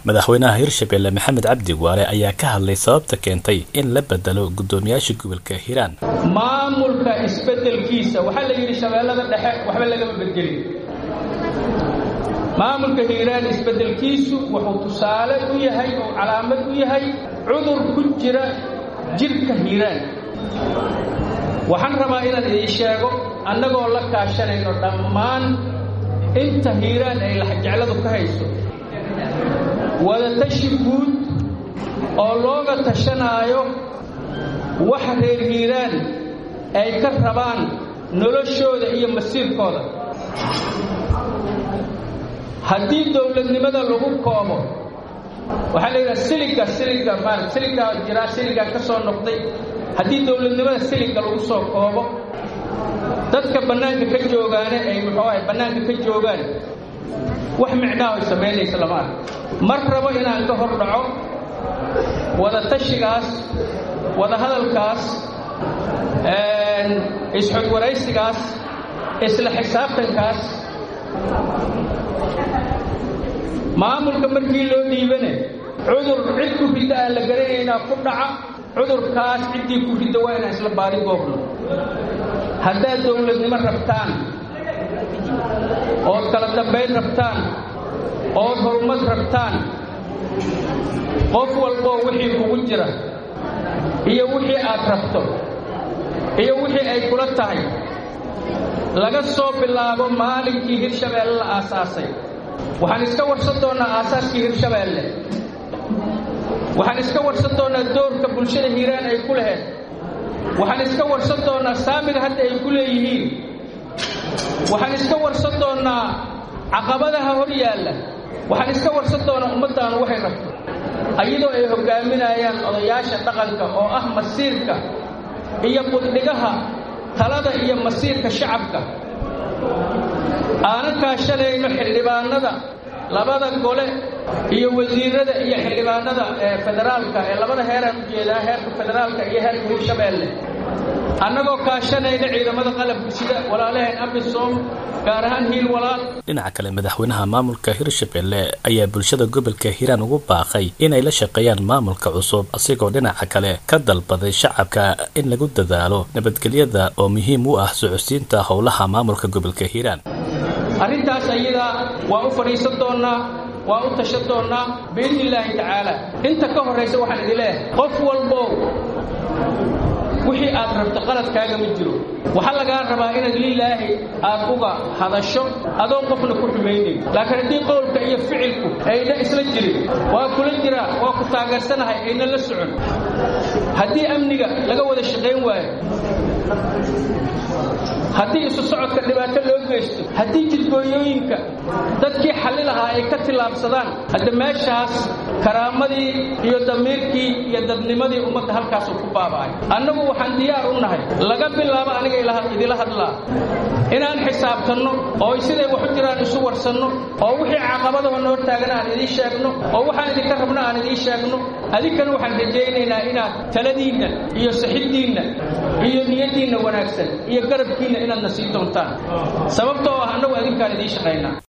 madaxweynaha hirshabelle maxamed cabdi waale ayaa ka hadlay sababta keentay in la bedelo guddoomiyaasha gobolka hiiraan maamulka isbedelkiisa waxaa la yidhi shabeellada dhexe waxba lagama bedelin maamulka hiiraan isbedelkiisu wuxuu tusaale u yahay oo calaamad u yahay cudur ku jira jidhka hiiraan waxaan rabaa inaan idiin sheego annagoo la kaashanayno dhammaan inta hiiraan ay laxjecladu ka hayso wadatashi guud oo looga tashanaayo waxa reer hiiraan ay ka rabaan noloshooda iyo masiirkooda haddii dowladnimada lagu koobo waxaa la yidhaha siliga siliga maarata siligaa jiraa siligaa ka soo noqday haddii dowladnimada siliga lagu soo koobo dadka bannaanka ka joogaane ay muxuu ahay bannaanka ka joogaan wax micnaaho ay samaynaysa lama ark mar rabo inaan ka hor dhaco wadatashigaas wadahadalkaas isxogwaraysigaas isla xisaabtankaas maamulka markii loo dhiibane cudur cid ku ridda aan la garanaynaa ku dhaca cudurkaas ciddii ku ridda waa inaan isla baadi goobno haddaad dowladnimo rabtaan ood kala dambayn rabtaan ood horumad rabtaan qof walboo wixii kugu jira iyo wixii aad rabto iyo wixii ay kula tahay laga soo bilaabo maalinkii hirshabeelle la aasaasay waxaan iska warsan doonnaa aasaaskii hirshabeelle waxaan iska warsan doonnaa doorka bulshada hiiraan ay ku laheed waxaan iska warsan doonnaa saamiga hadda ay ku leeyihiin waxaan iska warsan doonnaa caqabadaha hor yaalla waxaan iska warsan doonnaa ummaddaanu waxay rabto ayadoo ay hoggaaminayaan odayaasha dhaqanka oo ah masiirka iyo buddhigaha talada iyo masiirka shacabka aanan kaashanayno xildhibaanada labada gole iyo wasiirada iyo xildhibaanada ee federaalka ee labada heeraan u jeedaa heerka federaalka iyo heerka hirshabeelle annagoo kaashanayna ciidamada qalabka sida walaalaheen abisom gaar ahaan hiil walaal dhinaca kale madaxweynaha maamulka hirshabelle ayaa bulshada gobolka hiiraan ugu baaqay inay la shaqeeyaan maamulka cusub asigoo dhinaca kale ka dalbaday shacabka in lagu dadaalo nabadgelyada oo muhiim u ah socodsiinta howlaha maamulka gobolka hiiraan arrintaas ayadaa waa u fadhiisan doonnaa waa u tashan doonnaa biidni illaahi tacaala inta ka horraysa waxaan idin leeyahay qof walbow wixii aad rabto qaladkaaga ma jiro waxaa lagaa rabaa inaad lilaahi aad uga hadasho adoon qofna ku xumaynayn laakiin haddii qowlka iyo ficilku ayna isla jirin waa kula jiraa waa ku taageersanahay ayna la socon haddii amniga laga wada shaqayn waayo haddii isu socodka dhibaato loo geysto haddii jidgooyooyinka dadkii xalli lahaa ay ka tillaabsadaan hadda meeshaas karaamadii iyo damiirkii iyo dadnimadii ummadda halkaasuu ku baaba'ay annagu waxaan diyaar u nahay laga bilaabo aniga idila hadlaa inaan xisaabtanno oo siday wax u jiraan isu warsanno oo wixii caqabadaho noo taagana aan idiin sheegno oo waxaan idinka rabno aan idiin sheegno adinkana waxaan rajaynaynaa inaad taladiinna iyo saxiddiinna iyo niyaddiinna wanaagsan iyo garabkiinna inaadna sii doontaan sababtoo ah annagu adinkaan idiin shaqaynaa